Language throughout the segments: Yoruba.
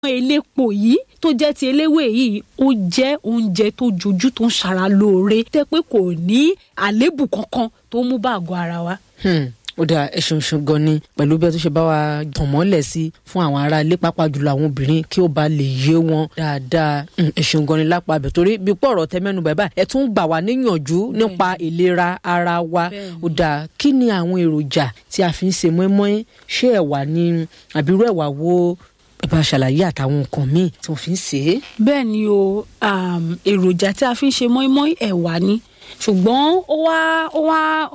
elépo yìí tó jẹ́ ti eléwé yìí ó jẹ́ oúnjẹ tó jojú tó ń ṣara lóore tẹ́ pé kò ní àléébù kankan tó mú bá àgọ́ ara wa. ó dáa ẹ ṣeun ṣeun gan ni pẹ̀lú bí ẹ tó ṣe bá wa tàn mọ́lẹ̀ sí fún àwọn ará ilé pàápàá jùlọ àwọn obìnrin kí ó bá lè yé wọn dáadáa ẹ ṣeun gan ni lápá abẹ torí bí pọ̀ ọ̀rọ̀ tẹ mẹ́nu bàbá ẹ tún gbà wá níyànjú nípa ìlera ara wa ó dáa kí ni àwọn èròjà tí a fi ń ṣe mọ́ínmọ́ín ṣé ẹ̀wà ni àbírú ẹ̀wà wo ẹ bá ṣàlàyé àtàwọn nǹkan míì tí wọ́n fi ń ṣe é. bẹ́ẹ̀ ni o èròjà tí a fi ń ṣe mọ́ínmọ́ín ẹ̀wà ni ṣùgbọ́n ó wá ó wá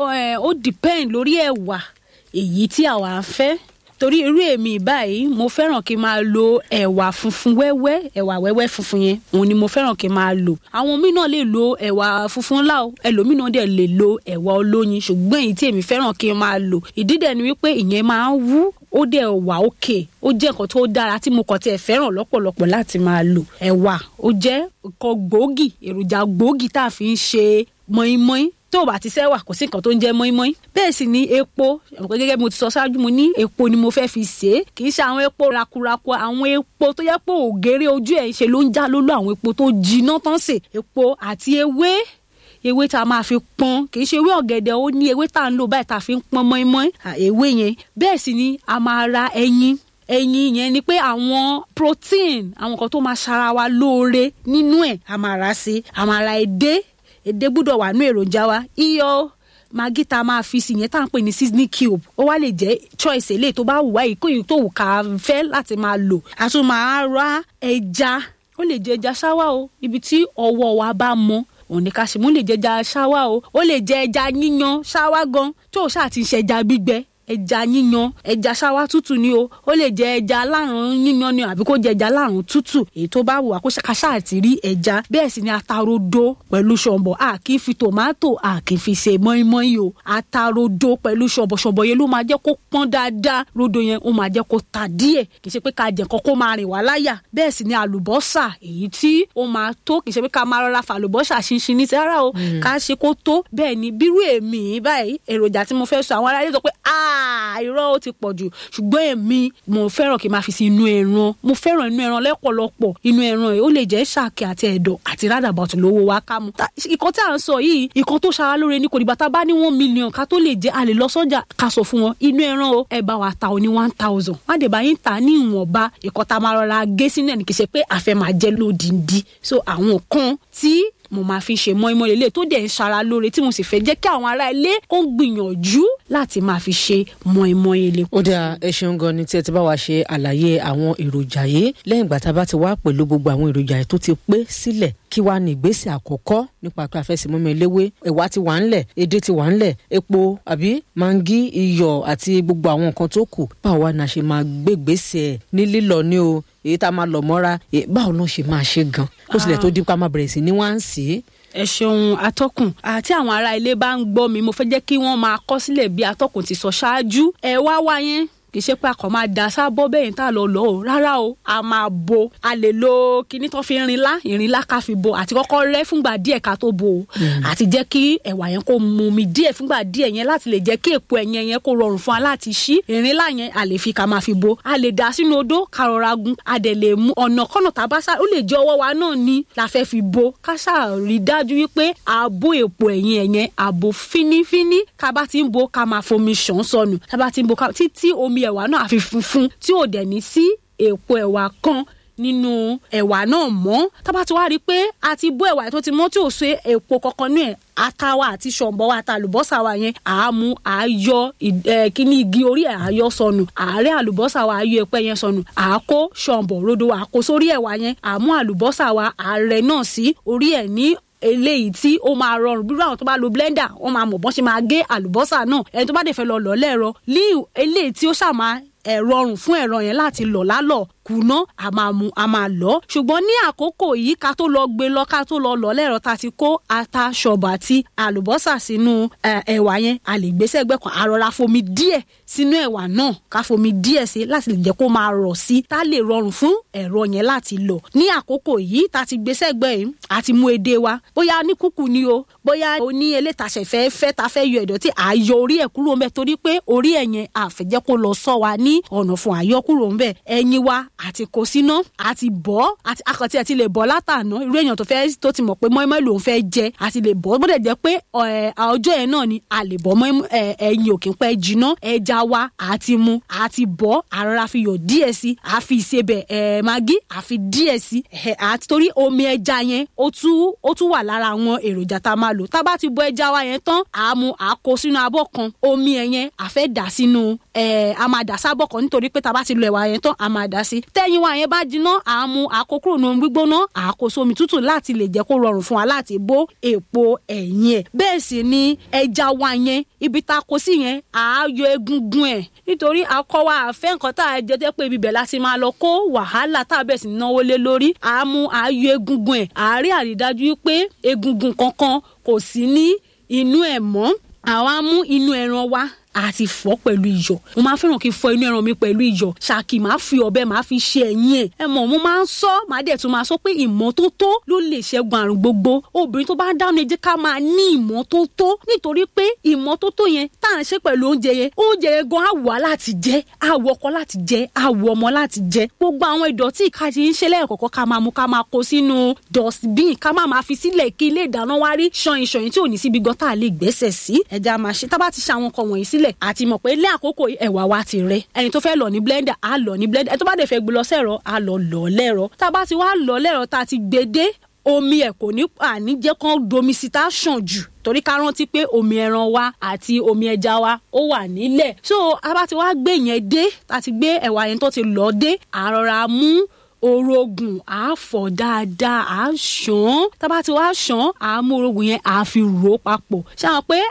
ó depend lórí ẹ̀wà èyí tí àwa ń fẹ́ torí irú èmi báyìí mo fẹ́ràn kí n máa lo ẹ̀wà funfun wẹ́wẹ́ ẹ̀wà wẹ́wẹ́ funfun yẹn òun ni mo fẹ́ràn kí n máa lò àwọn míì náà lè lo ẹ̀wà funfun ńlá o ẹlòmíì náà dẹ̀ lè lo ẹ̀wà olóyin ṣùgbọ́n èyí tí èmi fẹ́ràn kí n máa lò ìdí dẹ̀ ni wípé ìyẹn máa ń wú ó dẹ̀ wà òkè ó jẹ́ nǹkan tó dára tí mo kàn tiẹ̀ fẹ́ràn lọ́pọ̀lọpọ̀ láti máa lò ẹ̀wà ó jẹ́ nǹkan gbòógì èròjà gbòógì tá a fi ń ṣe mọ́ínmọ́ín tó bá ti sẹ́wà kò sí nǹkan tó ń jẹ́ mọ́ínmọ́ín bẹ́ẹ̀ sì ni epo gẹ́gẹ́ bí mo ti sọ ṣáájú mo ní epo ni mo fẹ́ fi ṣe é kì í ṣe àwọn epo rakuraku àwọn epo tó yẹ pé ògèrè ojú ẹ̀ ṣe ló ń já lólú àwọn epo tó jiná tán sè epo àti ewé ewé tá a máa fi pọ́n kì í ṣe ewé ọ̀gẹ̀dẹ̀ ó ní ewé tá a ń lò báyìí tá a fi ń pọ́n mọ́ínmọ́ín ewé yẹn bẹ́ẹ̀ sì ni a máa ra ẹyin ẹyin yẹn ni pé àwọn protein àwọn kan tó máa ṣara wa lóore nínú ẹ̀ a máa ra sí a máa ra edé edé gbúdọ̀ wà nú èròjà wa iyọ̀ magi tá a máa fi sí yẹn tá à ń pè ní seasoning cube ó wá lè jẹ́ choice eléyìí tó bá wù wá yìí kó yìí tó wù ká fẹ́ láti máa lò a tún máa ra ẹja ó lè jẹ ẹja ṣáwá o ibi tí ọwọ́ wa bá mọ òun ní ká ṣe mú lè jẹ ẹja ṣáwá o ó lè jẹ ẹja yíyan ṣáwá gan tó o ṣáà ti ń ṣẹja gbígbẹ ẹja yíyan ẹja ṣáwá tútù ni o ó lè jẹ ẹja alárùn yíyan ni àbí kó jẹ ẹja alárùn tútù èyí tó bá wù wá kó ṣàkàṣà àti rí ẹja bẹ́ẹ̀ sì ni atarodo pẹ̀lú ṣọ̀bọ̀ a kì í fi tòmátò a kì í fi ṣe mọ́ínmọ́ín o atarodo pẹ̀lú ṣọ̀bọ̀ ṣọ̀bọ̀ yẹn ló máa jẹ́ kó pọ́n dáadáa rodo yẹn ó máa jẹ́ kó ta díẹ̀ kì í ṣe pé ká jẹ nǹkan kó máa rìn wá láyà bẹ́ẹ̀ sì ni àlùbọ́sà èyí tí ó máa tó kì í ṣe pé ká máa rọra fa àlùbọ́sà ṣinṣin ní sára o ká ṣe kó tó bẹ́ẹ̀ ni bírú èmi báyìí èròjà tí mo fẹ́ sọ àwọn aráyé sọ pé aaa irọ́ ó ti pọ̀ jù ṣùgbọ́n èmi mo fẹ́ràn kí n máa fi sí inú ẹran mo fẹ́ràn inú ẹran lẹ́pọ̀lọpọ̀ inú ẹran yìí ó lè jẹ́ ṣàkè àti ẹ̀dọ̀ àti rádàbàtì lówó wa ká mu. ìkan tí à ń sọ yìí ìkan tó ṣara lóore ní kò dìgbà tá a bá ní one million ká tó lè jẹ́ a lè lọ sọ́jà ká sọ fún wọn inú ẹran o ẹ bá wa ta o ní one thousand wọ́n á dẹ̀ bá yín ta ní ìwọ̀nba ìkan tá a máa rọra gé sínú ẹ̀ ní kì í ṣe pé àfẹ́ máa jẹ́ lódìndí so àwọn kan tí mo máa fi ṣe mọ́ínmọ́ín lélẹ̀ tó dẹ̀ ń ṣara lóore tí mo sì fẹ́ jẹ́ kí àwọn ará ilé kó gbìyànjú láti máa fi ṣe mọ́ínmọ́ín ilé. ó dáa ẹ ṣeun gan ni tí ẹ ti bá wa ṣe àlàyé àwọn èròjà yìí lẹ́yìn ìgbà tá a bá ti wá pẹ̀lú gbogbo àwọn èròjà yìí tó ti pé sílẹ̀ kí wàá ní ìgbésẹ̀ àkọ́kọ́ nípa pé a fẹ́ ṣe mọ́ínmọ́ín eléwé ẹ̀wà ti wà ńlẹ̀ edé ti wà ńlẹ̀ epo àbí mangi iyọ̀ àti gbogbo àwọn nǹkan tó kù báwo wá ni a ṣe máa gbé ìgbésẹ̀ ní lílọ ní o èyí tá a máa lọ mọ́ra báwo ló ṣe máa ṣe gan kó tilẹ̀ tó dípa máa bẹ̀rẹ̀ sí ní wá ń sí i ẹ ṣeun atọ́kùn àti àwọn ará ilé bá ń gbọ́ mi mo fẹ́ jẹ́ kí wọ́n máa kọ sílẹ̀ bí atọ́kùn ti sọ ṣáájú ẹ wá wá yẹn kì í ṣe pé a kàn máa da sábọ́ bẹ́ẹ̀ tá a lọ lọ o rárá o a máa bo a lè lo kinní tó fi rinlá ìrinlá ká fi bo àti kọ́kọ́ rẹ́ fúngbà díẹ̀ ká tó bo o àti jẹ́ kí ẹ̀wà yẹn kó mu mi díẹ̀ fúngbà díẹ̀ yẹn láti lè jẹ́ kí èpo ẹ̀yẹn yẹn kó rọrùn fún wa láti ṣí ìrinlá yẹn a lè fi ká máa fi bo a lè dà sínú odó ká rọra gun a dẹ̀ lè mu ọ̀nà kọ́nà tá a bá sá ó lè jẹ́ ọwọ́ wa náà ni la fẹ́ fi bo ká ṣàrí dájú wípé ààbò èpo ẹ̀yìn ẹ̀yẹn ààbò fínífíní ká bá ti ń bo ká máa fomi ṣàn sọnù ká bá ti ń bo títí omi ẹ̀wà náà àfi funfun tí ò dẹ̀ ní sí èpo ẹ̀wà kan nínú ẹ̀wà náà mọ́ tábà tí wàá rí i pé a ti bó ẹ̀wà tó ti mọ́ tí ò ṣe èpo kankan ní ẹ̀ ata wa àti ṣọ̀bọ̀ wa àti àlùbọ́sà wa yẹn àámu àáyọ kíní igi orí ẹ̀ àáyọ sọnù àárẹ̀ àlùbọ́sà wa àáyọ ẹ̀pẹ́ yẹn sọnù àákó ṣọ̀bọ̀ rodo àákó sórí ẹ̀wà yẹn àmú àlùbọ́sà wa àárẹ̀ náà sí orí ẹ̀ ní eléyìí tí ó máa rọrùn bí àwọn tó bá lo blender wọn máa mọ̀ bọ́n ṣe máa gé àlùbọ́sà náà ẹni tó bá dẹ̀ fẹ́ lọ lọ lẹ́ẹ̀rọ lí eléyìí tí ó ṣàmà ẹ̀ rọrùn fún ẹ̀rọ yẹn láti lọ̀ lálọ̀ kùnà a máa mu a máa lọ ṣùgbọ́n ní àkókò yìí ká tó lọ gbé lọ ká tó lọ lọ lẹ́rọ ta ti kó ata ṣọ̀bà àti àlùbọ́sà sínú ẹ̀wà yẹn a lè gbé sẹ́gbẹ́ kan àrọ̀ra fomi díẹ̀ sínú ẹ̀wà náà ká fomi díẹ̀ sí láti lè jẹ́ kó máa rọ̀ sí tá lè rọrùn fún ẹ̀rọ yẹn láti lọ ní àkókò yìí ta ti gbé sẹ́gbẹ́ yìí a ti mú edé wa bóyá ní kúkú ni o bóyá o ní elétàṣẹ fẹ́ fẹ́ ta fẹ́ yọ ìdọ̀tí àyọ orí ẹ̀ kúrò ńbẹ̀ torí pé orí ẹ̀ yẹn àfẹ́jẹ́ kó lọ sọ wa ní ọ̀nà fún àyọ kúrò ńbẹ̀ ẹ̀yìn wa àti kó síná àti bọ́ àti akọ̀tí àti lè bọ́ látàná irú èèyàn tó fẹ́ tó ti mọ̀ pé mọ́ínmọ́ín lòún fẹ́ jẹ àti lè bọ́ bó dẹ̀ jẹ́ pé ọjọ́ yẹn náà ni a lè bọ́ ẹyin òkè pẹ́ jiná ẹja wa àti mu àti bọ́ àrọ́ra fi yọ̀ díẹ̀ sí àfi ìsebẹ̀ ẹ̀ magi àfi díẹ̀ sí àti torí omi ẹja yẹn ó tún ó tún wà lára àwọn èròjà tá a máa lò tá a bá ti bọ́ ẹja wa yẹn tán àmú àkó sínú abọ́ kan omi ẹ̀ yẹn àfẹ́ dà sínú ẹ̀ a máa dà sábọ̀ kan nítorí pé tá a bá ti lo ẹ̀wà yẹn tán a máa dà sí tẹ́yìn wa yẹn bá jiná àmú àkó kúrò nínú gbígbóná àkó sómi tútù láti lè jẹ́ kó rọrùn fún wa láti bó èpo ẹ̀yìn ẹ̀ bẹ́ẹ̀ sì ni ẹja wa yẹn ibi tá a kó sí yẹn àáyọ egungun ẹ̀ nítorí akọ wa àfẹ́ nǹkan tá a jẹ́ pé ibi bẹ̀ láti máa lọ kó wàhálà tá a bẹ̀ sí náwó lé lórí àmú àáyọ egungun ẹ̀ àárí àrídájú pé egungun kankan kò sí ní inú ẹ̀ mọ́ àwa mú inú ẹran wa àti fọ́ pẹ̀lú iyọ̀ mo máa fẹ́ràn kí n fọ inú ẹran mi pẹ̀lú iyọ̀ ṣáàkì máa fi ọ̀bẹ máa fi ṣe ẹ̀yìn ẹ̀ ẹ mọ̀ mo máa ń sọ máa dẹ̀ tún máa sọ pé ìmọ́tótó ló lè ṣẹ́gun àrùn gbogbo obìnrin tó bá dáná ẹ jẹ́ ká máa ní ìmọ́tótó nítorí pé ìmọ́tótó yẹn tá à ń ṣe pẹ̀lú oúnjẹ yẹn oúnjẹ yẹn gan àwọ̀ láti jẹ àwọ̀ ọkọ láti jẹ àwọ̀ ọmọ láti jẹ gbogbo àwọn ìdọ̀tí ìkàtí ń ṣe lẹ́ẹ̀kọ̀kọ́ ká máa mú ká máa kó sínú dustbin ká máa máa fi sílẹ̀ kí ilé ìdáná wá rí ṣọyìn ṣọyìn tí ò ní síbi gan tá a lè gbẹ́sẹ̀ sí ẹja máa ṣe tá bá ti ṣe àwọn nǹkan wọ̀nyí sílẹ̀ àti mọ̀ pé lé àkókò ẹ̀wà wa ti rẹ ẹni tó fẹ́ lọ ní blender á lọ ní blender ẹni tó bá dẹ̀ fẹ́ gbé lọ sẹ́rọ á lọ lọ lẹ́rọ tá a bá ti wá lọ lẹ́rọ tá a ti gbé dé omi ẹ̀ kò ní àní jẹ́ kán domi sí tá a ṣàn jù torí ká rántí pé omi ẹran wa àti omi ẹja wa ó wà nílẹ̀ so a bá ti wá gbé yẹn dé tá a ti gbé ẹ̀wà yẹn tó ti lọ dé àrọ̀ra mú orogun à fọ̀ dáadáa à ṣàn tábà tí wàá ṣàn à mú orogun yẹn à fi rò papọ̀ ṣe àwọn pé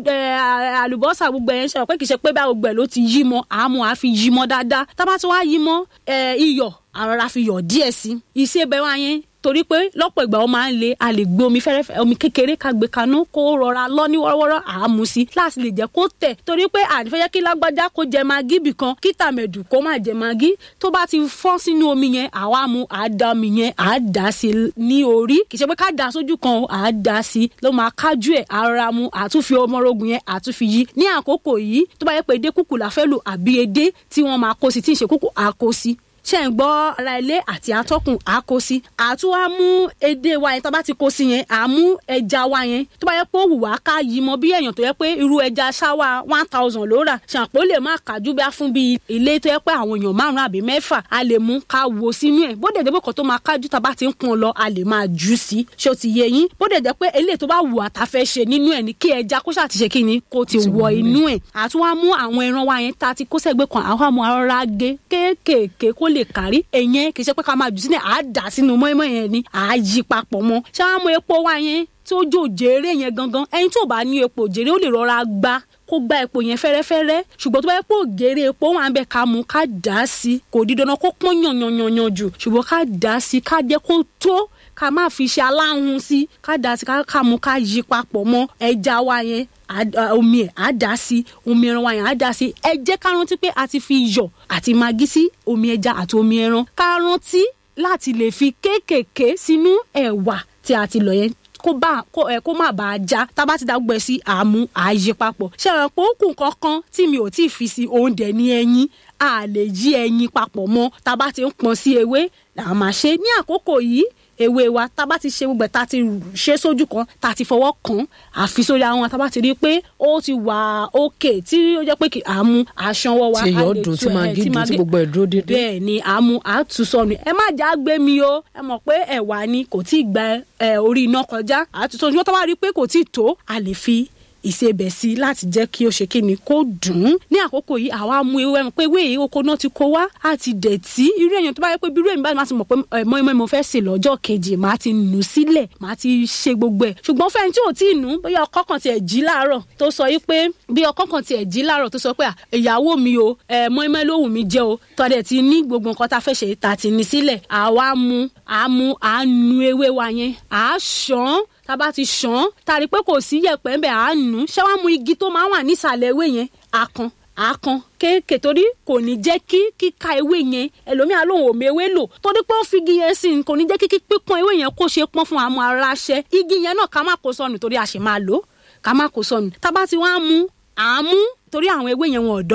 àlùbọ́sà gbogbo yẹn ṣe àwọn pé kì í ṣe pé bá gbogbo ẹ̀ ló ti yí mọ́ à mú à fi yí mọ́ dáadáa tábà tí wàá yí mọ́ iyọ̀ àrọ̀ra fi yọ̀ díẹ̀ sí ìṣebẹ̀ wa yẹn torí pé lọ́pọ̀ ìgbà ó máa ń le a lè gbé omi fẹ́rẹ́fẹ́ omi kékeré ká gbé kaná kó rọra lọ ní wọ́rọ́wọ́rọ́ àámu sí láti lè jẹ́ kó tẹ̀ torí pé ànífẹ́ jẹ́ kí lágbájá kó jẹ magí bì kan kí tàmẹ̀dù kó má jẹ magí tó bá ti fọ́n sínú omi yẹn àwa mu àá omi yẹn àá dà sí ní orí kì í ṣe pé ká dà sójú kan àá dà sí ló máa kájú ẹ̀ àrọ̀ra mu àtúnfi ọmọrogùn yẹn àtúnfi yí ní àkókò yìí tó bá yẹ pé edé kúkú la fẹ́ lò àbí edé tí wọ́n máa kó sí tí ì ṣe kúkú àkó sí ṣe ń gbọ́ ara ilé àti atọ́kùn àkó sí àtún wá mú edé wa yẹn tó bá ti kó sí yẹn àmú ẹja wa yẹn tó bá yẹ pé ó wù wá ká yí mọ bí èèyàn tó yẹ pé irú ẹja ṣáwá one thousand ló rà ṣàpò lè má kájú bí a fún bí ilé tó yẹ pé àwọn èèyàn márùn àbí mẹ́fà a lè mú ká wo sínú ẹ̀ bó dẹ̀dẹ̀ pé kò tó máa kájú tá a bá ti ń pọn lọ a lè máa jù sí ṣé o ti yé yín bó dẹ̀dẹ̀ pé eléyìí tó bá wù àtàfẹ́ ṣe nínú ẹ̀ ní kí ẹja kó ṣàti ṣe kí ni kó ti wọ inú ẹ̀ àtún wá mú àwọn ẹran wa yẹn tá a ti kó sẹ́gbẹ́ kan àwọn àmọ́ arọ́ra gé kéékèèké kó lè kárí ẹ̀yìn yẹn kì í ṣe pé ká máa jù sílẹ̀ àá dà sínú mọ́ẹ́mọ́ yẹn ni àá yí papọ̀ mọ́ ṣé wàá mú epo wá yẹn tí ó jò jèrè yẹn gangan ẹni tó bá ní epo jèrè ó lè rọra gbá kó gba epo yẹn fẹ́rẹ́fẹ́rẹ́ ṣùgbọ́n tó bá yẹ pé ògèrè epo wà ń bẹ ká mú ká dà á sí kò di dandan kó pọ́n yànyànyànyàn jù ṣùgbọ́n ká dà á sí ká jẹ́ kó tó ká má fi ṣe aláhùn sí ká dà á sí ká mú ká yí papọ̀ mọ́ ẹja wa yẹn omi ẹ̀ á dà sí omi ẹran wa yẹn á dà sí ẹ jẹ́ ká rántí pé a ti fi iyọ̀ àti magi sí omi ẹja àti omi ẹran ká rántí láti lè fi kéékèèké sínú ẹ̀wà tí a ti lọ yẹn kó bá kó ẹ kó má bàa já tá a bá ti dá gbẹ sí àmú àyè papọ̀ ṣé àwọn pé ó kù kankan tí mi ò tí ì fi sí oúnjẹ ní ẹyin a lè yí ẹyin papọ̀ mọ́ tá a bá ti ń pọn sí ewé là á máa ṣe ní àkókò yìí ewé wa tá a bá ti ṣe gbogbo ẹ̀ tá a ti ṣe sójú kan tá a ti fọwọ́ kàn àfi sórí àwọn tá a bá ti rí i pé ó ti wà òkè tí ó jẹ́ pé kì á mú aṣanwọ́ wa tí èyàn dùn tí máa gídùn tí gbogbo ẹ̀ dúró dédé. bẹ́ẹ̀ ni a mú a tù sọnù ẹ má já gbé mi o ẹ mọ̀ pé ẹ̀wà ni kò tí ì gba orí iná kọjá a tù sọnù ṣùgbọ́n tá a bá rí i pé kò tí ì tó a lè fi ìsebẹ̀ sí láti jẹ́ kí ó ṣe kí ni kó dùn ún ní àkókò yìí àwa mú ewé ẹran pé ewé yìí oko náà ti kó wá á ti dẹ̀tí irú èèyàn tó bá yẹ pé bí irú èmi bá máa ti mọ̀ pé mọ́ ìmọ̀ ìmọ̀ fẹ́ sè lọ́jọ́ kejì máa ti nù sílẹ̀ máa ti ṣe gbogbo ẹ̀ ṣùgbọ́n fẹ́ni tí ò tí ì nù bóyá ọkọ kan tiẹ̀ jí láàárọ̀ tó sọ yìí pé bí ọkọ kan tiẹ̀ jí láàárọ̀ tó sọ pé ìyàwó mi o mọ́ ìmọ̀ lóhùn mi jẹ́ o tọ́dẹ̀ ti ní gbogbo nǹkan tá a fẹ́ ṣe ta ti ní sílẹ̀ àwa mú àmú àánú ewé wa yẹn àá ṣàn tá a bá ti ṣàn án tá a rí i pé kò sí yẹ̀pẹ̀ ń bẹ̀ á nù ú ṣé wàá mú igi tó máa wà nísàlẹ̀ ewé yẹn àkan àkan kéèké torí kò ní jẹ́ kí kíka ewé yẹn ẹlòmíà lòun ò mewé lò torí pé ó fi igi yẹn sí kò ní jẹ́ kí pípọ́n ewé yẹn kó ṣe pọ́n fún àmọ́ ara ṣẹ igi yẹn náà ká má kó sọnù torí a ṣì máa lò ká má kó sọnù tá a bá ti wá mú àmú torí àwọn ewé yẹn wọn ò dọ́gba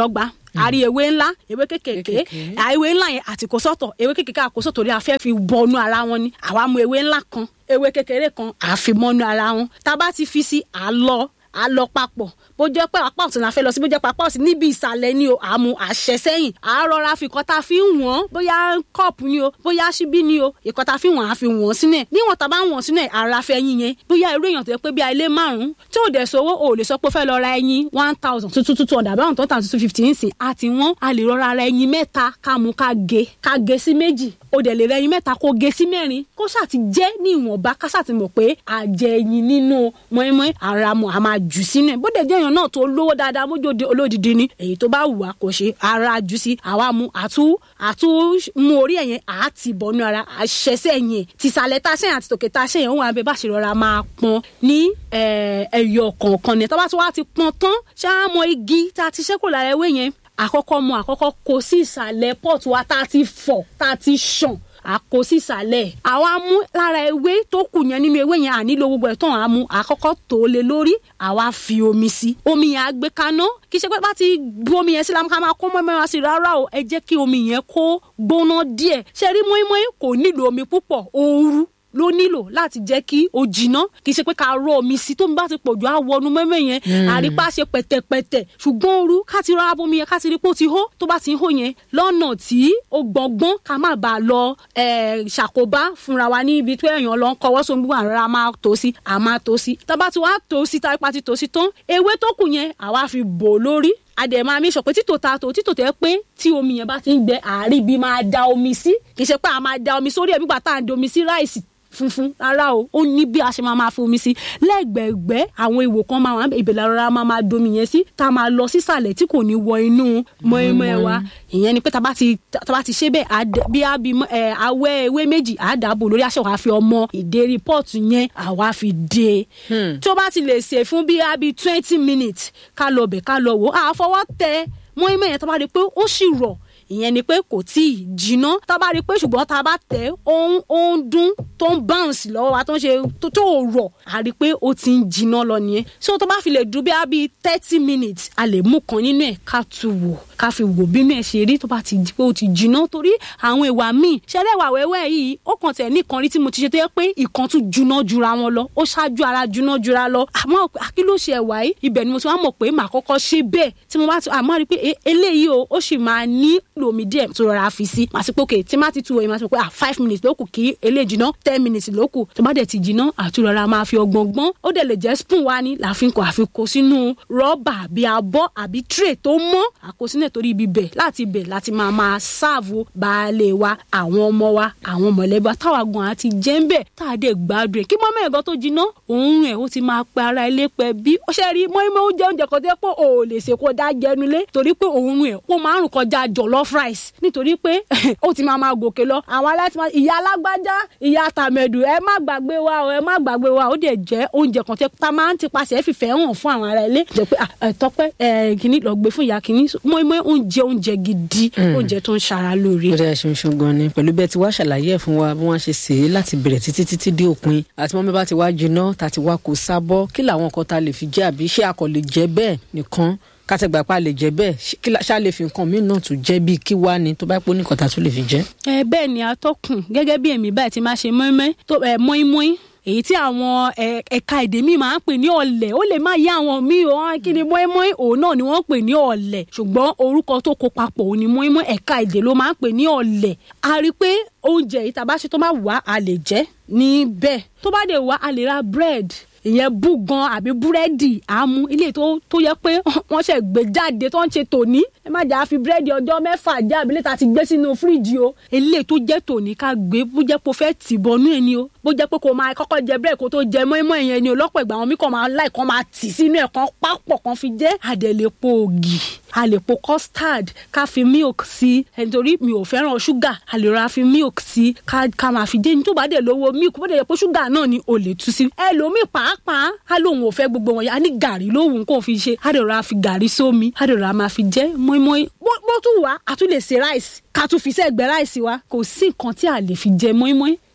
a rí ewé ńlá ewé kékèké Kékèké. à, ewé ńlá yẹn àti kó sọ́tọ̀ ewé kékèké àkóso torí a fẹ́ fi bọnú ara wọn ni àwa mú ewé ńlá kan ewé kékeré kan à fi mọ́nú ara wọn tá a bá ti fi sí à lọ à lọ papọ̀ bó jẹ́ pé apá ọ̀tún la fẹ́ lọ sí bó jẹ́ pé apá ọ̀sìn níbi ìsàlẹ̀ ni o àmú àṣẹ sẹ́yìn à rọra fi ìkọ́ tá a fi ń wọ̀n bóyá kọ́ọ̀pù ni o bóyá ṣíbí ni o ìkọ́ tá a fi wọ̀n á fi wọ̀n sínú ẹ̀ níwọ̀n tá a bá ń wọ̀n sínú ẹ̀ ara fẹ́ yín yẹn bóyá irú èèyàn tó yẹ pé bí ilé márùn-ún tí ò dẹ̀ sówó o ò lè sọ pé ó fẹ́ lọ ra ẹyin one thousand two two two hundred àbáwọn tó ń tà two fifty ń sìn àti wọ́n a lè rọra ra ẹyin mẹ́ta ká mú ká gé ká gé sí méjì o dẹ̀ lè ra ẹyin mẹ́ta kó gé sí mẹ́rin kó ṣáà ti jẹ́ ní ìwọ̀nba ká ṣáà ti mọ̀ pé àjẹ ẹyin nínú mọ́ínmọ́ín ara mu a máa jù sínú ẹ̀ bó dẹ̀ jẹ́ èèyàn náà tó lówó dáadáa mójóde olódìdí ni èyí tó bá wù wá kò ṣe ara jù sí àwa mu àtú àtú mú orí ẹ̀yẹn àti bọ̀nú ara àṣẹṣẹ́ yẹn tìsàlẹ̀ tá a ṣẹ̀yìn àti tòkè tá a ṣẹ̀yìn òun àbẹ̀ bá ṣe rọra máa pọn ní eh, ẹyọ kọ̀ọ̀kan ni tọ́ba tó wá ti pọn tán ṣáà mọ igi tá a ti ṣẹ́kù lára ewé yẹn àkọ́kọ́ mu àkọ́kọ́ kó sí ìsàlẹ̀ pọ́ọ̀tù wa tá a ti fọ̀ tá a ti ṣàn àkó sísàlẹ̀ àwa mú lára ewé tó kù yẹn nínú ewé yẹn ànílò gbogbo ẹ̀ tán àmú àkọ́kọ́ tó lé lórí àwa fi omi sí omi yẹn á gbé kaná kì í ṣe pé bá ti bu omi yẹn sí la ká máa kó mọ́mọ́ wá sí rárá o ẹ jẹ́ kí omi yẹn kó gbóná díẹ̀ ṣe rí mọ́ínmọ́ín kò nílò omi púpọ̀ ooru ló nílò láti jẹ́ kí o jìnnà kì í ṣe pé ká rọ omi sí tómi bá ti pọ̀ jù á wọnú mẹ́mẹ́ yẹn àrípa ṣe pẹ̀tẹ̀pẹ̀tẹ̀ ṣùgbọ́n ooru ká ti rọra bomi yẹn ká ti rí pé ó ti hó tó bá ti ń hó yẹn lọ́nà tí ó gbọ̀ngbọ́n ká má bàa lọ eh, ṣàkóbá fúnra wa ní ibi tó èèyàn lọ ń kọwọ́ sómi gbogbo àrà máa tó sí à máa tó sí tá a bá ti wá tó sí tá a pa ti tó sí tán ewé tó kù yẹn àwa fi bò lórí adẹ̀ máa mi sọ pé títò ta tó títò tẹ́ pé tí omi yẹn bá ti ń gbẹ àárí bí máa da omi sí kì í ṣe pé a máa da omi sórí ẹ̀ nígbà tá à ń da omi sí ráìsì funfun rárá o ó ní bí a ṣe máa máa fi omi sí lẹ́gbẹ̀ẹ́gbẹ́ àwọn ìwò kan máa wà ìbẹ̀lẹ̀ rárá máa máa domi yẹn sí tá a máa lọ sísàlẹ̀ tí kò ní wọ inú mọ́ẹ́mọ́ ẹ wa ìyẹn ni pé tá a bá ti tá a bá ti ṣe bẹ́ẹ̀ á dẹ- bí a bí ẹ awẹ́ ewé méjì á dàbò lórí aṣọ wa fi ọmọ ìdérí pọ́ọ̀tù yẹn àwa fi dé tí ó bá ti lè ṣe fún bí a bí twenty minutes ká lọ bẹ̀ ká lọ wò á fọwọ́ tẹ mọ́ẹ́mọ́ yẹn tá a bá rí i pé ó sì rọ̀ ìyẹn ni pé kò tí ì jiná tá a bá rí i pé ṣùgbọ́n tá a bá tẹ̀ ó ń ó ń dún tó ń bounce lọ́wọ́ wa tó ń ṣe tó tó rọ̀ a rí i pé ó ti ń jiná lọ nìyẹn so tó bá fi lè dùn bí a bíi thirty minutes a lè mú kan nínú ẹ̀ ká tu wò ká fi wò bínú ẹ̀ ṣe rí tó bá ti di pé ó ti jiná torí àwọn ìwà míì ṣẹlẹ̀ ìwà wẹ́wẹ́ yìí ó kàn tẹ̀ ní ìkan rí tí mo ti ṣe tó yẹ pé ìkan tún juná jura wọn lọ ó ṣáájú ara juná jura lọ àmọ́ kí ló ṣe ẹ̀wà yìí ibẹ̀ ni mo ti wá mọ̀ pé màá kọ́kọ́ ṣe bẹ́ẹ̀ tí mo bá ti àmọ́ rí i pé e- eléyìí o ó sì máa ní lomi díẹ̀ tó rọra fi sí màá ti pé òkè tí má ti tu wọ̀nyí màá ti pé ah five minutes ló kù kí eléyìí jiná ten minutes ló kù tó bá dẹ̀ ti jiná àtúrọ̀ra máa fi ọgbọ̀n gbọ́n ó dẹ̀ lè jẹ́ spoon wa ni làfikún àfikún sínú rọ́bà àbí abọ́ àbí tray tó mọ́ àkósínẹ̀ torí ibi bẹ̀ láti bẹ̀ láti máa máa ṣáàbù baálé wa àwọn ọmọ wa àwọn mọ̀lẹ́bí wa táwa gan àti jẹ́ ń bẹ̀ tá a dẹ̀ gbádùn ẹ̀ kí mọ́mọ́ ẹ̀gọ́ tó jiná òun ẹ̀ ó ti máa pe ara ilé pẹ́ bí ó ṣe rí mọ́ímọ́ oúnjẹ oúnjẹ kan tẹ́ pé ò lè ṣe kó dá jẹnulé torí pé òun ẹ̀ ó máa ń rùn kọjá jollof rice nítorí pé ó ti máa máa gòkè lọ àwọn aláìsí máa ìyá alágbájá ìyá tàmẹ̀dù ẹ má gbàgbé wa o ẹ má gbàgbé wa ó dẹ̀ jẹ́ oúnjẹ kan tẹ́ tá máa ń tipasẹ̀ fìfẹ́ hàn fún àwọn ará ilé jẹ́ pé ah, ẹ tọ́pẹ́ ẹ kìíní lọ gbé fún ìyá kìíní mọ́ímọ́ oúnjẹ oúnjẹ gidi oúnjẹ tó ń ṣara lóore. ó dáa ṣeun ṣeun gan ni pẹ̀lú bẹ́ẹ̀ tí wàá ṣàlàyé ẹ̀ fún wa bí wọ́n ṣe sè é láti bẹ̀rẹ̀ títí títí dé òpin àti mọ́mí bá ti wá jiná tá a ti wá kó sábọ́ kí làwọn nǹkan tá a lè fi jẹ àbí ṣé a kò lè jẹ bẹ́ẹ̀ nìkan kátẹ́gbà pa lè jẹ bẹ́ẹ̀ ṣé- kí la- ṣá lè fi nǹkan míì náà tún jẹ bíi kí wá ni tó bá pọ̀ nìkan tá a tún lè fi jẹ. ẹ bẹ́ẹ̀ ni atọ́kùn gẹ́gẹ́ bí èmi báyìí ti máa ṣe mọ́ínmọ́ín tó ẹ mọ́ínmọ́ín èyí tí àwọn ẹ, ẹ̀ka èdè míì máa ń pè ní ọ̀lẹ̀ ó lè má yé àwọn míì o wọn kí ni mọ́ínmọ́ín òun náà ni wọ́n ń pè ní ọ̀lẹ̀ ṣùgbọ́n orúkọ tó kó papọ̀ òun ni mọ́ínmọ́ín ẹ̀ka èdè ló máa ń pè ní ọ̀lẹ̀ a rí i pé oúnjẹ yìí tá a bá ṣe tó máa wà á lè jẹ níbẹ̀ tó bá dé wà á lè ra bread ìyẹn búgan àbí búrẹ́dì àmú ilé tó tó yẹ pé wọ́n ṣe gbé jáde tó ń ṣe tòní ẹ má jà á fi búrẹ́dì ọjọ́ mẹ́fà jẹ́ àbílẹ̀ tá a ti gbé sínú fíríjì o ilé tó jẹ́ tòní ká gbé bó jẹ́ pé o fẹ́ tì bọnú ẹ̀ ni o bó jẹ́ pé kò máa kọ́kọ́ jẹ búrẹ́dì kó tó jẹ mọ́ẹ́mọ́ ẹ̀yẹn ni o lọ́pọ̀ ìgbà àwọn mí kàn máa láì kàn máa tì sínú ẹ̀ kan pápọ̀ kan fi jẹ́ àdẹ̀lẹ̀pọ̀ ògì a lè po custard ká fi milk sí ẹ nítorí mi ò fẹ́ràn ṣúgà a lè ra fi milk sí ká ká máa fi jẹ́ ní tó bá dẹ̀ lówó milk bó dẹ̀ yẹ pé ṣúgà náà ni o lè tú sí. ẹlòmíì pàápàá á lóun ò fẹ́ gbogbo wọn yẹn a ní gàrí lóhùn kó fi ṣe á dẹ̀ ra fi gàrí sómi á dẹ̀ ra máa fi jẹ́ mọ́ínmọ́ín bó bó tún wà á tún lè ṣe rice ká tún fi sẹ́gbẹ̀ẹ́ rice wa kò sí nǹkan tí a lè fi jẹ mọ́ínmọ́ín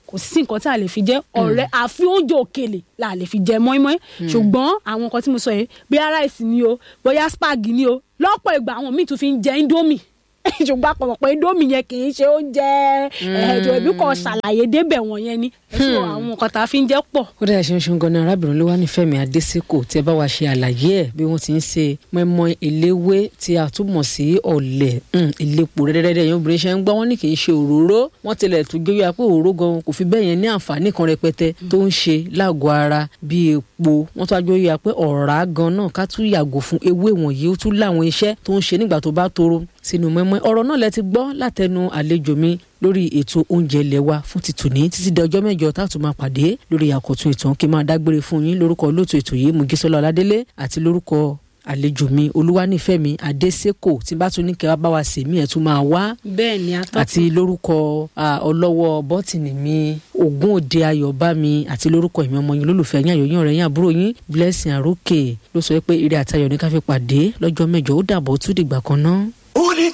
kò sí nǹkan tí a lè fi jẹ ọ̀rẹ́ àfi oúnjẹ òkèlè la lè fi jẹ mọ́ínmọ́ín ṣùgbọ́n àwọn nǹkan tí mo sọ yìí bóyá ráìsì ni o bóyá spag ni o lọ́pọ̀ ìgbà àwọn míì tún fi ń jẹ indomie ṣùgbọ́n àpapọ̀ pé indomie yẹn kì í ṣe oúnjẹ ẹ̀ẹ́dọ̀ ẹ̀bí kan ṣàlàyé débẹ̀ wọ̀n yẹn ni ẹ̀sùn àwọn nǹkan tá a fi ń jẹ pọ̀. ó dára ṣeun ṣeun ganan arábìnrin ló wá ní Fẹ́mi Adésìkò tí ẹ bá wa ṣe àlàyé ẹ bí wọ́n ti ń ṣe mọ́ínmọ́ín eléwé tí a túmọ̀ sí ọ̀lẹ̀ ìlépo rẹ́dẹ́rẹ́dẹ́ yẹn obìnrin ṣe ń gbọ́ wọ́n ní kì í ṣe òróró wọ́n tilẹ̀ tún gbé wíwá pé òróró gan kò fi bẹ́ẹ̀ yẹn ní àǹfààní kan rẹpẹtẹ tó ń ṣe lágọ̀ọ́ ara bí epo wọ́n tún á gbé wíwá pé ọ̀rá gan náà ká tún yàgò fún ewé wọ̀nyí ó tún láwọn iṣẹ́ tó ń ṣe nígbà tó bá toro sínú mọ́ínmọ́ín ọ̀rọ̀ náà lẹ ti gbọ́ látẹnu àlejò mi lórí ètò oúnjẹ ilé wa fún tìtòní títí di ọjọ́ mẹ́jọ tá a tún máa pàdé lórí àkọ́tún ìtàn kí n máa dágbére fún yín lórúkọ olóòtú ètò yìí Mujísọ́lá Ọládélé àti lórúkọ àlejò mi Olúwanífẹ̀mí Adésèkò tí bá tún ní kẹwàá bá wa sè mí ẹ̀ tún máa wá bẹ́ẹ̀ ni atọ́kùn àti lórúkọ ọlọ́wọ́ bọ́tìnì mi Ògún Òde Ayọ̀bámi àti lórúkọ ìmọ̀ ọmọ yín lólùfẹ́ yín àyòyìn ọ̀rẹ́ yín àbúrò yín Blessing Àrókè ló sọ pé ire àtayọ̀ ní ká fi pàdé lọ́jọ́ mẹ́jọ ó dàbọ̀ ó tún dìgbà kan náà. ó ní